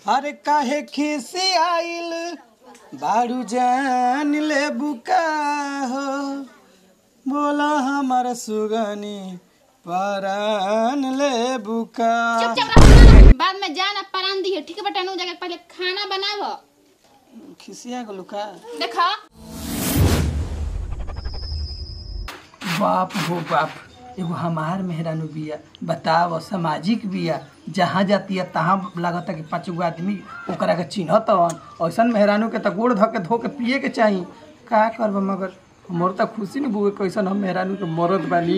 अरे काहे खिसी आइल बारू जान ले बुका हो बोला हमार सुगनी परान ले बुका चुपचाप रहो ना बाद में जान अब परान दी है ठीक है बेटा नू जगह पहले खाना बनावो खिसिया गलू का देखो बाप हो बाप एगो हमार मेहरानू बिया बताव सामाजिक बिया जहाँ जाती है तहाँ लागता कि पाँच गो आदमी ओकरा के चिन्हत हवन ऐसन मेहरानू के त गोड़ धो के धो के पिए के चाही का करब मगर हमर त खुशी न बुए कैसन हम मेहरानू के मरद बानी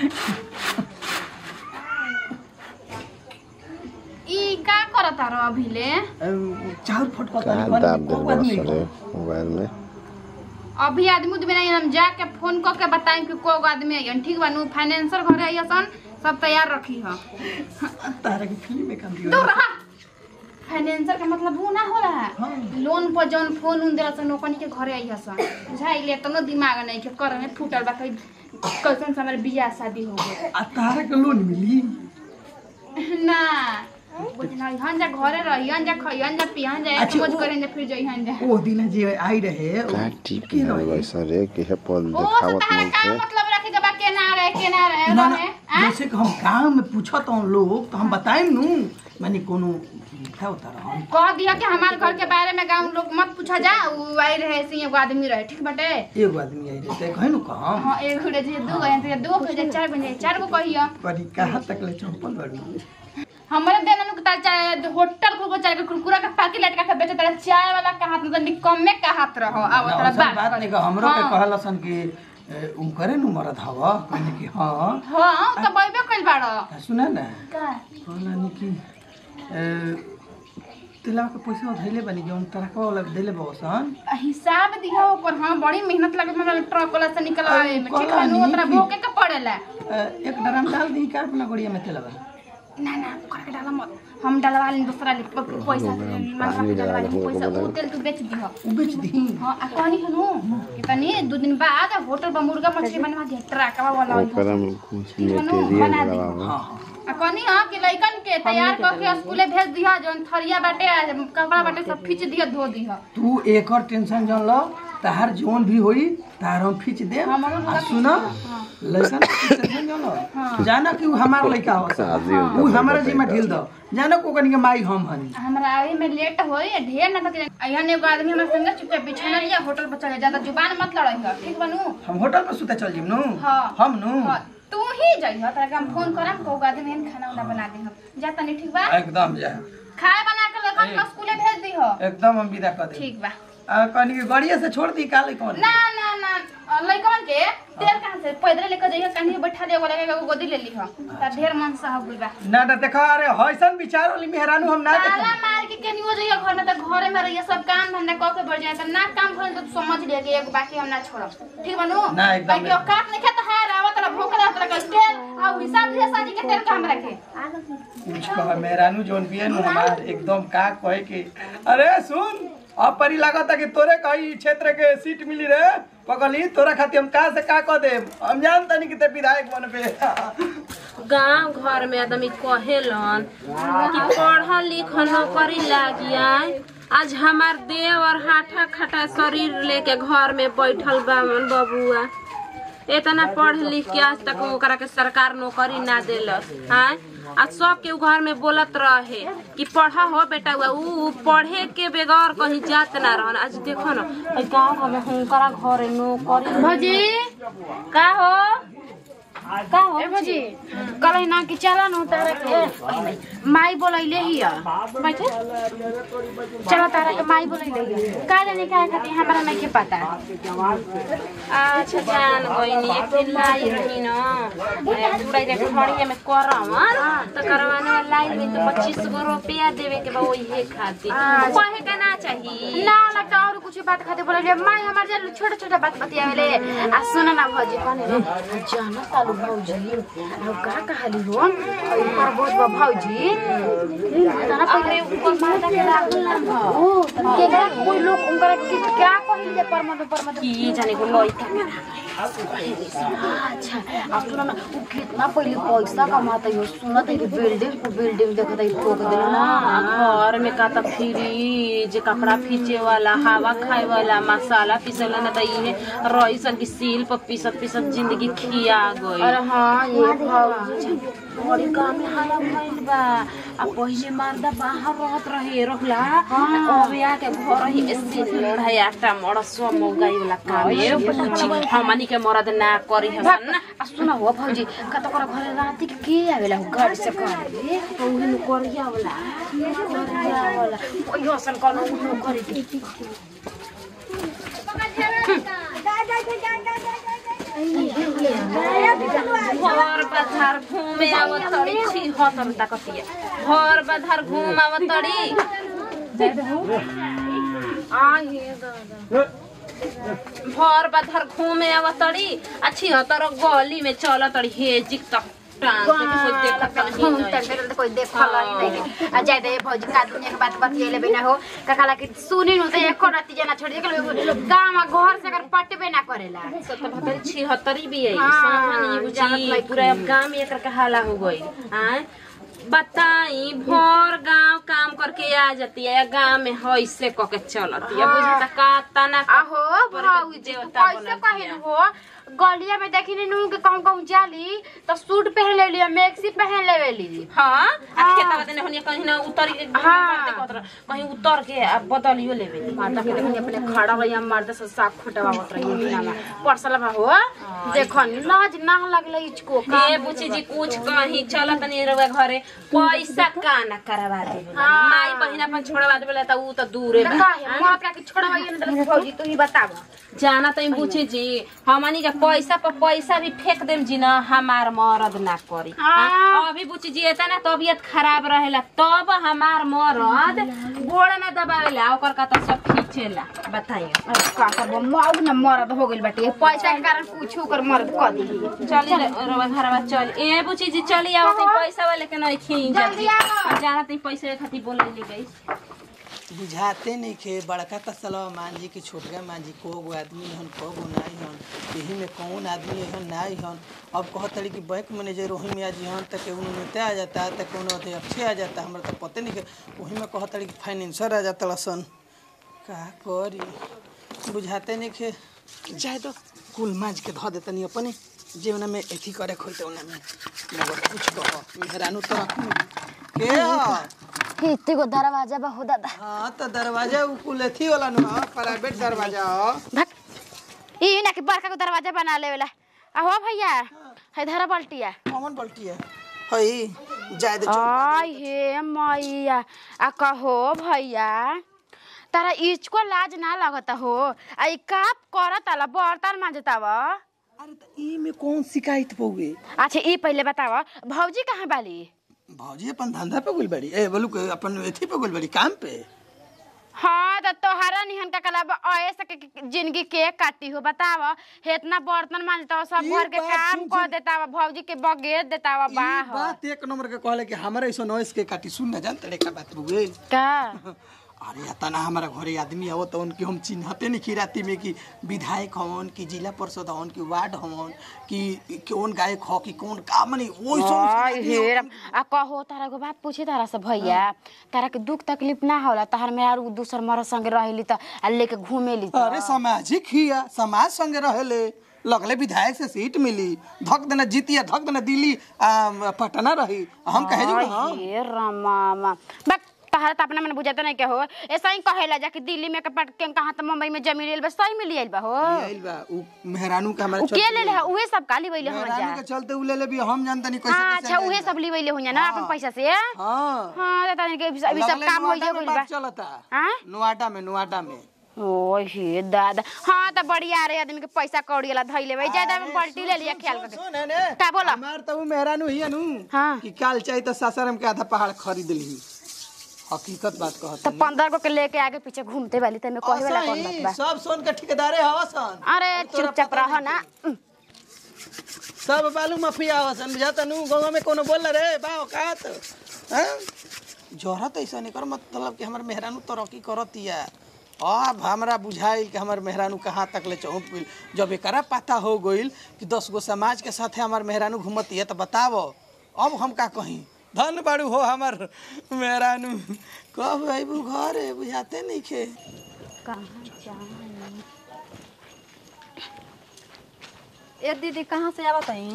ई का करता रहो अभिले चाउर फटका कहाँ दाब दिल बड़ा सरे मोबाइल में अभी आदमी उदमी नहीं हम जाके फोन क के बताएं कि को आदमी आइयन ठीक बा नू फाइनेंसर घरे आइयसन सब तैयार रखी ह तारा के फिल्म में काम दियो दूर रहा फाइनेंसर का मतलब वो ना हो रहा है लोन पर जौन फोन उन देला सन ओकनी के घरे आई हसन बुझाइले तनो दिमाग नहीं के कर में फूटल बा कहीं कैसन से हमारे बियाह शादी हो गए आ तारा के लोन मिली ना बुझना हन जा घरे रहियन जा खइयन जा पियन जा अच्छा, मौज वो- करें जा फिर जइहन जा ओ दिन जे आई रहे उ- कहाँ टिप के दिल रहे? बड़ा सरे कि है पल ओ तो देखावत तारा मन का से मतलब रखे के बा के ना रहे के ना रहे ना ना रहे आ? जैसे कि हम गाँव में पूछत हूँ लोग तो हम बताएं नू मानी कोनो क्या होता रहा कह दिया कि हमारे घर के बारे में गाँव लोग मत पूछा जा उ आई रहे ऐसे ही एगो आदमी रहे ठीक बटे एगो आदमी आई रहते कहे नु कहम हाँ एक घुड़े जे दू गए तो दो खो जाए चार बन जाए चार गो कहियो करी कहाँ तक ले चौपल बड़ी हमारे देना नु तार चाय होटल खोल चाय के कुरकुरा का पैकेट लटका के बेचे तारा चाय वाला का हाथ में कम में का हाथ रहो अब ना, तारा वैसन बात बात नहीं कह हमरो के हाँ। कहलसन कि ए, उनकरे नु मरद हवा कहने कि हाँ हाँ तो बैबे कइल बाड़ो आ, सुना ना का कहला कि ए, तिला के पैसा धैले बनी जौन तरकवा वाला देले बसन हिसाब दिया ओकर हाँ बड़ी मेहनत लगे मतलब ट्रक वाला से निकलवाए में ठीक है नु कहला ओतरा नी कि- भोके के पड़ेला एक ड्राम डाल दी का अपना गोड़िया में तेलवा ना ना ओकर के डाला मत हम डलवा ली दूसरा ले प- पैसा पानी डलवा ली डाला पैसा हो, वो तेल तू बेच दिहो उ बेच दी हाँ आ कहनी हनु कि तनी दू दिन बाद होटल पर मुर्गा मछली बनवा दिया ट्रकवा वाला ओकरा में कुछ बनू, मटेरियल बना दी। लगावा हाँ हाँ आ कहनी हाँ कि लइकन के तैयार करके स्कूले भेज दिया जौन थरिया बाटे आ कपड़ा बाटे सब खींच दिया धो दिया तू एकर टेंशन जन लो तहार जोन भी होई तार हम खींच दे हमरो आ लगा सुना लइकन के टेंशन जन लो जाना कि उ हमार लइका हो शादी होता उ है, हमारा बताई जिम्मा का। ढील दो जाना को कनी के माई हम हनी हमरा आवे में लेट होई ढेर ना तक अइहन एगो आदमी हमरा संगे चुपचाप बिछाना लिया होटल पर चले ज्यादा जुबान मत लड़ाई हो ठीक बनू हम होटल पर सुते चल जिम नु हाँ। हम नु हाँ, तू ही जइह तोरा के हम फोन करम को आदमी एहन खाना उना बना दे हम जा तनी ठीक बा एकदम जा खाए बना के लेखन के स्कूले भेज दिहो एकदम हम विदा कर दे ठीक बा आ कनी के गाड़िया से छोड़ दी काले कौन ना ना ना लइकन के तेल कहां से पैदल लेकर जइह कहीं बैठा दे वाला एगो गोदी ले लीह त ढेर मन से हो गइल बा ना ना देखा अरे हइसन विचार वाली मेहरानू हम ना ताला देखा मार के केनियो जइह घर में त घरे में रहिए सब काम धंधा क के बढ़ जाए त ना काम भइल त समझ ले कि एगो बाकी हम ना छोड़ब ठीक बनू ना, एकदम बाकी औकात नहीं खेत है रावत ला भूख रहा तोरा के तेल आ हिसाब दिया साजी के तेल का हम रखे कुछ कह मेहरानू जोन भी है नु हमार एकदम का कहे के अरे सुन अब परी लागता कि तोरे कहीं क्षेत्र के सीट मिली रे पगली तोरा खातिर हम का से का कह दे हम जानता नहीं कि ते विधायक बनबे गांव घर में आदमी कहेलन कि पढ़ल लिखल नौकरी लागी आए आज हमार देव और हाथा खटा शरीर लेके घर में बैठल बा बबुआ इतना पढ़ लिख के आज तक ओकरा के सरकार नौकरी ना देलस हाँ आ सब के उ घर में बोलत रहे कि पढ़ा हो बेटा हुआ उ पढ़े के बगैर कहीं जात ना रहन आज देखो ना ई गांव घर में हुनकरा घरे नौकरी भजी का हो का हो ए भजी कल ना कि चला न तारा के माई बोलैले ही बैठे चलो तारा के माई बोलैले ही का जाने का खातिर हमरा नहीं के पता अच्छा जान गइनी एक दिन लाई रही न बुढ़ाई रे खड़िया में करवन तो करवाने वाला लाई में तो पच्चीस गो रुपया देवे के बा ओही खातिर कहे का ना चाहिए ना ना तो और कुछ बात खाते बोले रे माई हमार जे छोटा छोटा बात बतियावेले आ सुन ना भौजी कने रे जाना तालू भौजी अब का कहली हो और पर बहुत बा भौजी तना पहले ऊपर मारदा के राखल ना हो के का कोई लोग उनकरा के क्या कहली जे पर मत पर मत की जाने को लइका अच्छा अब सुन ना उ कितना पहले पैसा कमाता है सुनत है कि बिल्डिंग को बिल्डिंग देखत है ठोक देला ना घर में का त फ्रिज कपड़ा फीचे वाला हवा खाए वाला मसाला पीसला ना त इहे रईसन की सील पर पीसत पीसत जिंदगी खिया गई अरे हाँ ये भौजी बड़ी काम में हाला भइल बा आ पहिले मर्दा बाहर रहत रहे रहला अब आके घर ही एसी लोढ़ा आटा मड़सवा मौगाई वाला काम ये कुछ हमनी के मरद ना करी हसन ना आ सुन हो भौजी कत कर घरे राति के के आवेला हो गाड़ी से करे ओही न करिया वाला करिया वाला ओइ हसन कनो उठो करे के घर बाधार घूमे आवत तड़ी छी हतर ताकतिया घर बाधार घूम आवत तड़ी घर बाधार घूमे आवत तड़ी अच्छी हतर गली में चल तड़ी हे जिक तक टांग के किसी देखत घूम नहीं तक मेरे तो कोई देखल ही नहीं आ जाय दे भौजी का दुनिया के बात बतियले बिना हो ककाला के सुनी नु तो एको राति जना छोड़ दे गांव घर से अगर पटबे ना करेला सत्तर बहत्तर छिहत्तरी भी है हाँ, समझनी जानत बुझी नहीं पूरा अब गांव में एकर के हाला हो गई आय बताई भोर गांव काम करके आ जाती है गांव में ऐसे क के चलती है बुझता का तना आहो भौजी तू कैसे कहलू हो गलिया में देखी नु के कहूं कहूं जाली तो सूट पहन ले लिया मैक्सी पहन लेवेली हाँ आ खेतवा देने होनी कहीं ना उतर के हाँ। मारते कहत कहीं उतर के आ बदलियो लेवे माता के देखनी अपने खड़ा रही मर्द से साग खुटवावत रही बिना में परसल बा हो देखो लाज ना लगले इचको का ए बुची जी कुछ कहीं चल तनी रउआ घरे पैसा का ना करवा दे हाँ। माई बहिन अपन छोड़वा देबे त ऊ त दूरे बा काहे मात का के छोड़वाइए ना दे भौजी तू ही बताव जाना तो बुझे जी हमनी के पैसा पर पैसा भी फेंक देम जी ना हमार मरद ना करी हाँ। हाँ, अभी बुझी जी एतना तबियत खराब रहेला तब हमार मरद गोड़ ना दबावेला ओकर का तो सब खींचेला बताइए अरे का करबो मौग ना मरद हो गइल बाटे पैसा के कारण पूछू कर मरद क दी चली रवा घरवा चल ए बुची जी चली आओ तई पैसा वाले के नहीं खींच जल्दी आओ। जाना तई पैसे खातिर बोले ले गई बुझाते नहीं खे बड़का तसलवा मांझी कि छोटका मांझी को गो आदमी हन को गो नाई हन यही में कौन आदमी हन नाई हन अब कहत तड़ी कि बैंक मैनेजर वही में आज हन तक उन्होंने नेता आ जाता है तक उन्होंने अथे अच्छे आ जाता हमरा तो पते नहीं के वही में कहत तड़ी कि फाइनेंसर आ जाता सन का करी बुझाते नहीं खे जाए तो कुल मांझ के धो देतनी अपने जीवन में एथी करे खोलते उन्हें में मगर कुछ कहो मेहरानू तो के ह इत्ते को दरवाजा बा हो दादा हाँ तो दरवाजा उ कुल एथी वाला नु हाँ, प्राइवेट दरवाजा हो भक ई ना कि बड़का को दरवाजा बना लेवेला आ हो भैया है धरा पलटिया कॉमन पलटी है हई जाए दे चुप आय हे मैया आ कहो भैया तारा इचको लाज ना लगता हो आ ई काप करत आला बर्तन मांजताव अरे तो ई में कौन शिकायत पौगे अच्छा ई पहले बताव भौजी कहाँ बाली भौजी अपन धंधा पे गुल बड़ी ए बोलू के अपन एथी पे गुल बड़ी काम पे हाँ तो तोहरा निहन का कला ऐसे सके जिंदगी के काटी हो बताव हे इतना बर्तन मांजता सब ई घर के बात काम सुन, कर देता भौजी के बगेर देता ई बाह बात एक नंबर के कहले कि हमारे ऐसा नॉइस के काटी सुन ना जानते रे का बात बुगे का अरे तना हमारा घरे आदमी आवो तो उनके हम चिन्हते नहीं की राती में कि विधायक हवन कि जिला परिषद हवन कि वार्ड हवन कि कौन गायक हो कि कौन का मनी वो आय हे राम। आ कहो तारा को बात पूछे तारा से भैया तारा के दुख तकलीफ ना होला तार में और दूसर मरद संगे रहेली त आ लेके घूमेली त अरे सामाजिक हिया समाज संगे रहेले लगले विधायक से सीट मिली धक देना जीतिया धक देना दिल्ली आ, पटना रही हम कहे जो ना हे रामा बक तहरा त अपना मन बुझाता नहीं के हो ऐसा ही कहेला जाके दिल्ली में के पट के कहां त मुंबई में जमीन लेल बस सही मिल आइल बा हो आइल बा उ मेहरानू के हमारे उ के ले ले उहे सब काली वइले हम मेहरानू जा के चलते उ ले ले भी हम जानता नहीं कैसे हाँ, कैसे अच्छा ले उहे ले। सब ली वइले हुइया ना अपन पैसा से हाँ हां त तनी के अभी सब लगले काम नोएडा होइए में गइल बा बात चलता हाँ? नोएडा में नोएडा में ओ हे दादा हाँ त बढ़िया रे आदमी के पैसा कौड़ी वाला धइले भाई ज्यादा में पलटी ले लिया ख्याल करके सुन ने का बोला हमार तो उ मेहरानू हिया नु हाँ। कि काल चाहिए तो सासाराम के आधा पहाड़ खरीद ली हकीकत बात कहत तो पंद्रह गो के लेके आगे पीछे घूमते वाली तमे कहे वाला कौन बात बा सब सोन के ठेकेदारे हवसन अरे चुपचाप रह ना सब बालू माफिया हवसन बुझाता नु गांव में कोनो बोल रे बा औकात हैं जरूरत ऐसा नहीं कर मतलब कि हमर मेहरानू तरक्की करतिया अब हमरा बुझाइल कि हमर मेहरानू कहाँ तक ले चौंक गइल जब एकरा पता हो गइल कि दस गो समाज के साथे हमर मेहरानू घूमतिया तो बतावो अब हम का कहीं धन बाड़ू हो हमर मेहरानू कब अबू घर बुझाते नहीं खे कहाँ जाए ए दीदी कहाँ से आवत हई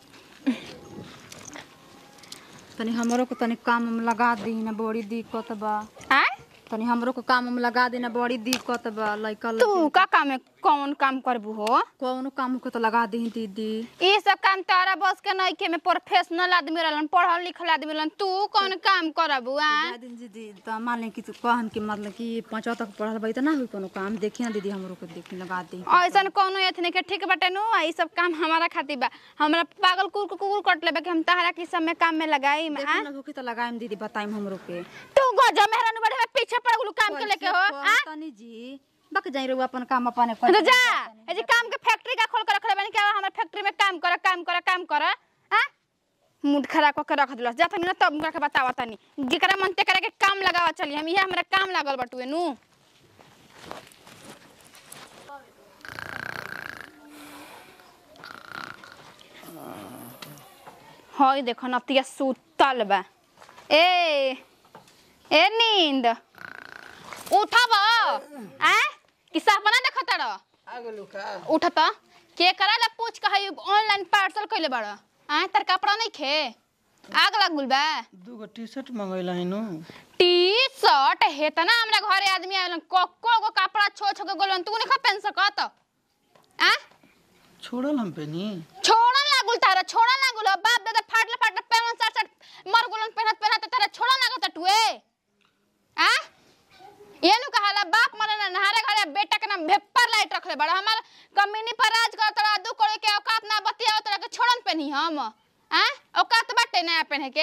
तनी हमरो को तनी काम में लगा दी ना बड़ी दिक्कत बा आय तनी हमरो को काम में लगा दी ना बड़ी दिक्कत बा लइका तू का काम में कौन काम करबू हो कौन काम को तो लगा दी दीदी ये सब काम तारा बस के नहीं के में प्रोफेशनल आदमी रहलन पढ़ल लिखल आदमी रहलन तू कौन काम करबू आ जा दिन दीदी तो मान ले कि तू कहन कि मतलब कि पांचवा तक पढ़ल बा तो ना हुई कोनो काम देखी ना दीदी हमरो को देखी लगा दी ऐसन कोनो एथने के ठीक बाटे नु ई सब काम हमारा खातिर बा हमरा पागल कुकुर कुकुर कट लेबे कि हम तहरा की सब में काम में लगाई आ देखी ना होकी तो लगाएम दीदी बताइम हमरो के तू गजा मेहरानू बड़े पीछे पड़ गेलू काम के लेके हो आ तनी जी बक जाई रे अपन काम अपने तो जा ए जी काम के फैक्ट्री का खोल के रखले बानी क्या हमरा फैक्ट्री में काम कर काम कर काम कर आ मूड खराब करके रख दिलस जा तनी ना तब हमरा के बतावा तनी जेकरा मन ते करे के काम लगावा चली हम इहे हमरा काम लागल बटुए नु हई देखो नतिया सुतल बा ए ए नींद उठब आ कि सपना देखत रह आगलू का उठत के करा ला पूछ के हई ऑनलाइन पार्सल कइले बाड़ आ तर कपड़ा नहीं खे आग लागुल बा दूगो टी शर्ट मंगैला हिनु टी शर्ट हेतना हमरा घरे आदमी आवेलन कोको गो कपड़ा छो छो के गोलन तू नहीं पहन सकत आ छोड़ल हम पे नी छोड़न लागुल तारा छोड़न लागुल अब बाप दादा फाटले फाटले पहन सट सट मर गोलन पहनत पहनत तारा छोड़न लागत टुए आ ये नु कहाला बाप मरे ना नहारे घरे बेटा के नाम भेपर लाइट रखले बड़ा हमार कमीनी पर राज कर तोरा दू करे के औकात ना बतिया तोरा के छोड़न पहनी हम आ औकात बाटे नया पहने के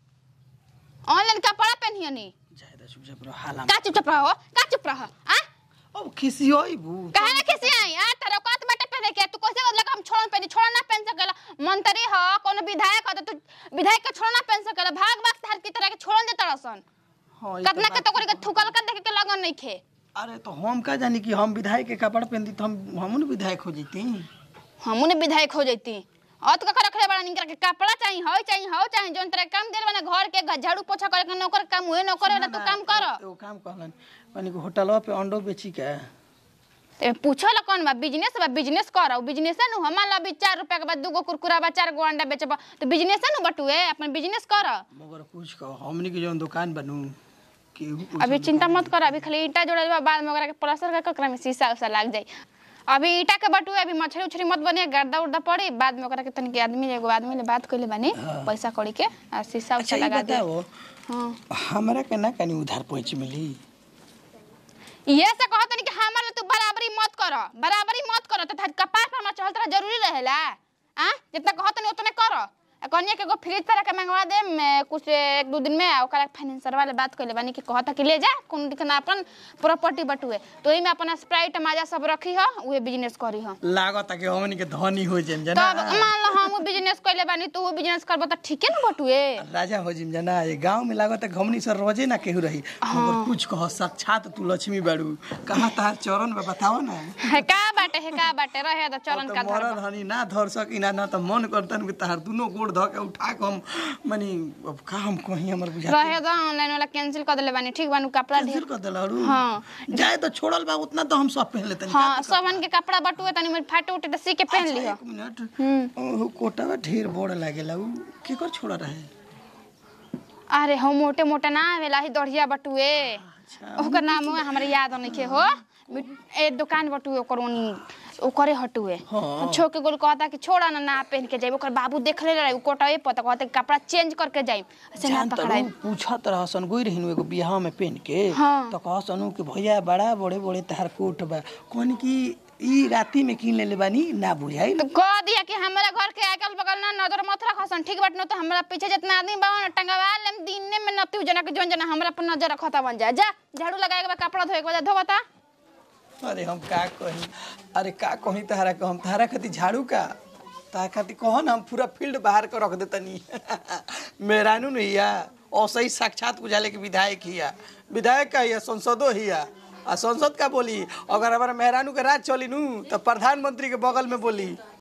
ऑनलाइन कपड़ा पहनियो नी जायदा चुपचाप रहो हाला का चुप रहो का चुप रहो आ अब खिसियोई बू काहे ना किसी आई आ तेरे औकात बाटे पहने के तू कैसे लगा हम छोड़न पहनी छोड़न ना पहन सकेला मंत्री ह कोनो विधायक ह त तू विधायक के छोड़न ना पहन सकेला भाग भाग से हर की तरह के छोड़न देता रसन हाँ, ई तो कितना के बात तो करे के थुकल कर देखे के लगन नहीं खे अरे तो हम का जानी कि हम विधायक के कपड़ा पहनती तो हम हमू ने विधायक हो जैती हमू ने विधायक हो जैती अत का रखले बड़ा निकर के कपड़ा चाहिए हो चाहिए हो चाहिए जोन तरह काम देल बना घर के घ- झाड़ू पोछा करे के नौकर काम हुए नौकर वाला तू काम कर वो काम कहलन मानी कि होटलवा पे अंडो बेची के ते पूछो ला कौन बा बिजनेस बा बिजनेस कर बिजनेस नु हमार ला भी चार रुपया के बाद दूगो कुरकुरा बा चार गो अंडा बेचबा तो बिजनेस नु बटुए अपन बिजनेस कर मगर कुछ कहो हमनी के जौन दुकान बनू केहू कुछ अभी चिंता मत कर अभी खाली ईटा जोड़ल बा बाद में ओकरा के प्लास्टर कर ओकरा में शीशा उसा लाग जाई अभी ईटा के बटुए अभी मछली उछली मत बने गर्दा उर्दा पड़ी बाद में ओकरा के तनी के आदमी एगो आदमी ले बात कइले बानी पैसा कौड़ी के और शीशा अच्छा उसा ई लगा दे बताओ हां हमरा के ना कनी उधार पहुंच मिली ये से कहत नहीं कि हमार ले तू बराबरी मत कर बराबरी मत कर त कपार पर चल तोरा जरूरी रहेला आ जितना कहत नहीं उतने कर आ कन्या के एगो फ्रिज तरह के मंगवा दे मैं कुछ एक दो दिन में आ ओकरा फाइनेंसर वाले बात कइले बानी कि कहता कि ले जा कोन दिखना अपन प्रॉपर्टी बटुए तो एही में अपन स्प्राइट माजा सब रखी ह उहे बिजनेस करी ह लागत कि हमनी के धनी हो जाम जना तब मान लो हम बिजनेस कइले बानी तू बिजनेस करबो त ठीके न बटुए राजा हो जिम जना ये गांव में लागत है हमनी से रोजे ना केहू रही मगर कुछ कह साक्षात तू लक्ष्मी बाड़ू कहाँ तार चरण में बताओ ना है का बाटे है का बाटे रहे त चरण अब का तो धर मरल हनी ना धर सकी ना ना तो मन करतन कि तार दुनो गोड़ धऽ के उठा के हम मानी अब का हम कहीं हमर बुझा रहे द ऑनलाइन वाला कैंसिल कर देले बानी ठीक बानू कपड़ा ढेर कैंसिल कर देलहरू हाँ। जाए तो छोड़ल बा उतना तो हम सब पहन लेतनी हाँ सबन के कपड़ा बटुए तनी में फाटे उटे त सी के पहन लिह एक मिनट ओहो कोटावा ढेर बड़ लागेला उ केकर छोड़ा रहे अरे हम मोटे मोटे ना आवेला ही दढ़िया बटुए ओकर नाम हुआ हमरा याद नइखे हो मिट- ए दुकान बटुए ओकर ओनी ओकरे हटुए हाँ। छो के गोल कहता कि छोड़ा ना ना पहन के जाइब ओकर बाबू देख ले रहे कोटावे पता कहते कि कपड़ा चेंज करके जाइब ऐसे ना जान पकड़ाई तरू पूछत रहसन गोई रहिन एगो बियाह में पहन के हाँ। तो कहसन कि भैया बड़ा बड़े बड़े तार कोट बा कहन कि ई राती में किन लेले बानी ना बुझाई तो कह दिया कि हमारा घर के अगल बगल ना नजर मत रखसन ठीक बात न तो हमरा पीछे जितना आदमी बा ना टंगवा लेम दिने में नती जना के जोन जना हमरा पर नजर रखता बन जा जा झाड़ू लगाए के बाद कपड़ा धोए के बाद धो बता अरे हम का कही अरे का कही तहरा के हम तहरा खातिर झाड़ू का तहरा खातिर कहो ना हम पूरा फील्ड बाहर कर रख देतनी मेहरानू नहीं हिया और सही साक्षात बुझाले के विधायक हिया विधायक का हिया संसदो हिया आ संसद का बोली अगर हमारा मेहरानू के राज चली नू तो प्रधानमंत्री के बगल में बोली